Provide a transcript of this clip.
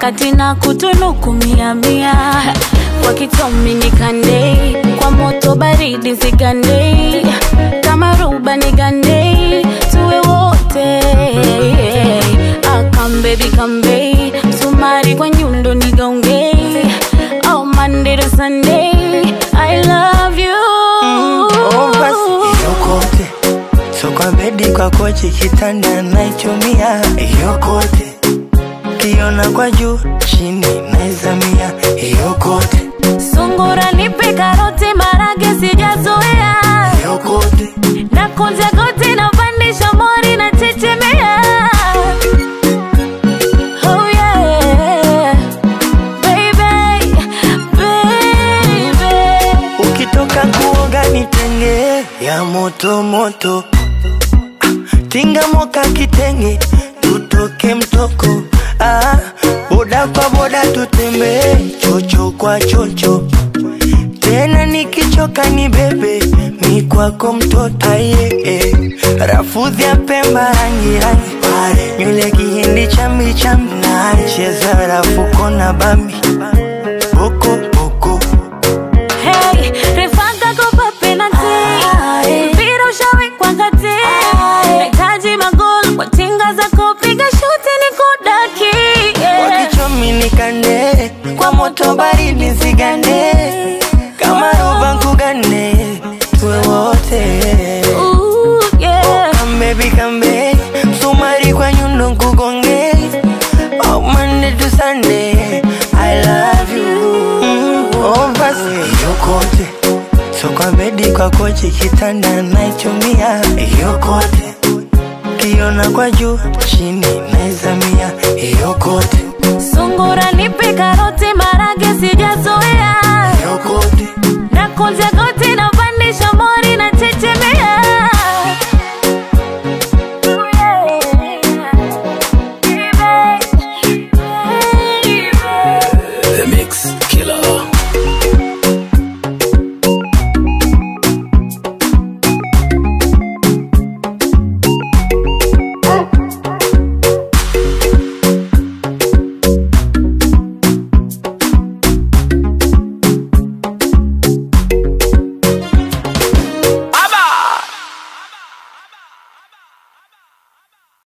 wakati na kutunuku mia mia kwa kitomi nikandei kwa moto baridi zigandei kama ruba nigandei tuwe wote akambebi kambei sumari kwa nyundo nigaongei oh, Monday to Sunday I love you Oh, basi yokote so kwa bedi kwa kochi kitanda naichumia yokote kiona kwa juu chini naizamia yokote Sungura nipe karoti marage sijazoea yokote na kunja goti na pandisha mori na chechemea oh yeah baby baby ukitoka kuoga nitenge ya moto moto tinga moka kitenge tutoke mtoko ah, boda kwa boda tutembee chocho kwa chocho tena nikichoka ni bebe mi kwako mtoto aye eh. rafudhi ya pemba rangi rangi nywele kihindi chambi chambi cheza rafuko na bambi boko boko Hey, refanga kopa penalty. Mpira ushawekwa kati. Nahitaji magoli kwa tinga zako, piga shuti nikudaki. Yeah. wakichomi nikande kwa moto baridi zigande kama roba nkugane tuwe wote Ooh, yeah. kambebi kambe msumari kwa nyundo nkugonge oh, Monday to Sunday I love you mm, oh, basi yokote so kwa bedi kwa kochi kitanda naichumia yokote kiona kwa juu chini naizamia yokote Sungura nipe karoti marage sijazoea yokote na kunja goti